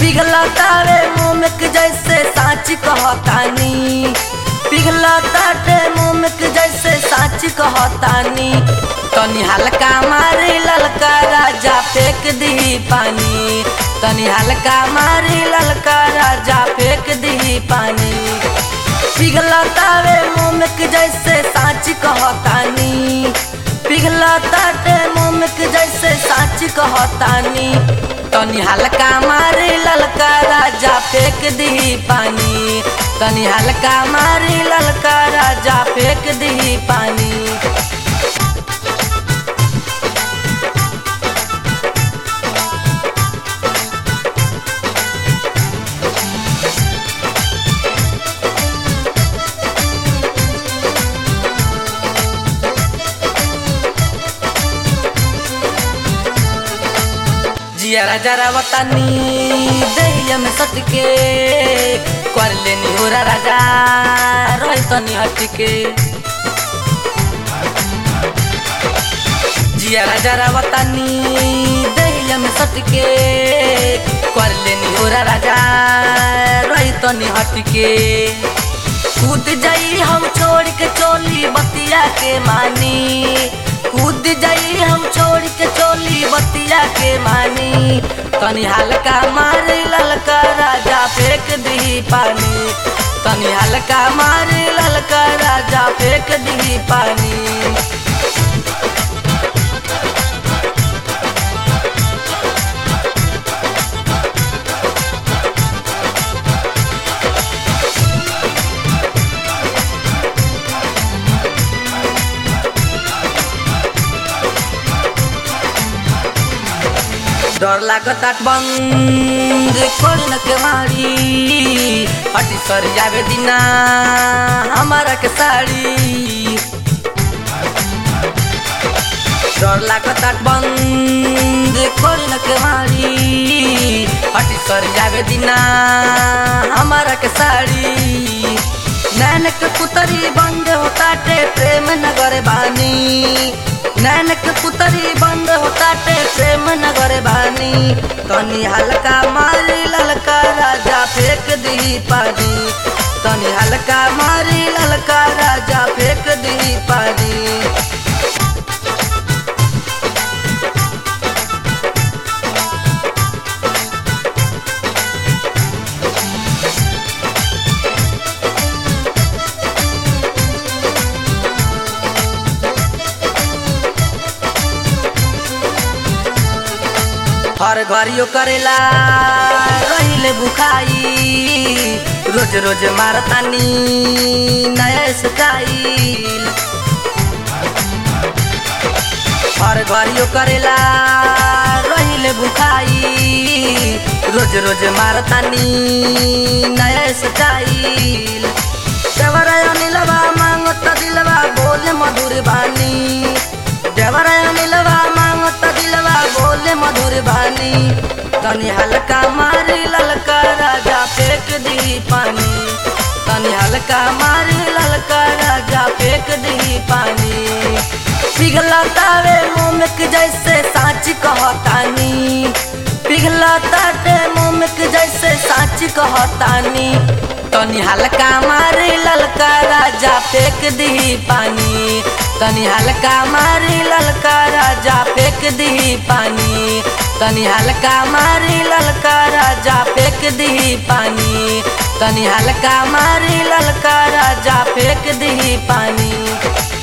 पिघलतावे मोमक जैसे साच कहतानी पिघलताटे मोमक जैसे साच कहतानी तनी हल्का मारी ललका राजा फेंक दी पानी तनी हल्का मारी ललका राजा फेंक दी पानी पिघलतावे मोमक जैसे साच कहतानी पिघलताटे मोमक जैसे साच कहतानी तनी हल्का मारी ललका राजा फेंक दी पानी तनी हल्का मारी ललका राजा फेंक दी पानी जियारा जरा वतानी दहिया में सटके कर लेनी हो राजा रही तनी हटके जियारा जरा वतानी दहिया में सटके कर लेनी हो राजा रही तनी हटके कूद जाई हम छोड़ के चोली बतिया के मानी कूद जाई हम छोड़ के चोली बतिया के मानी तनी हल्का मारी ललका राजा फेंक दी पानी तनी हल्का मारी ललका राजा फेंक दी पानी डर लागता बंद खोल न के मारी हटी सर जावे दिना हमारा के साड़ी डर लागता बंद खोल न के मारी हटी सर जावे दिना हमारा के साड़ी नैन के पुतरी बंद होता टे प्रेम नगर बानी नैन के पुतरी बंद होता टे प्रेम नगर बानी तनी हल्का मारी ललका राजा फेंक दी पानी तनी हल्का मारी ललका राजा फेंक दी पानी हर घरियो करेला रहिले बुखाई रोज रोज मारतानी नया स्टाइल हर घरियो करेला रहिले बुखाई रोज रोज मारतानी नया स्टाइल देवराय नीलवा मांगत दिलवा बोले मधुर बानी देवराय नीलवा मांगत दिलवा बोले मधुर बानी तनी हल्का मारी ललका राजा फेंक दी पानी तनी हल्का मारी ललका राजा फेंक दी पानी पिघलतावे मोमक जैसे साच कहतानी पिघलताटे मोमक जैसे साच कहतानी तनी हल्का मारी ललका राजा फेंक दी पानी तनी हल्का मारी ललका राजा फेंक दी पानी तनी हल्का मारी ललका राजा फेंक दी पानी तनी हल्का मारी ललका राजा फेंक दी पानी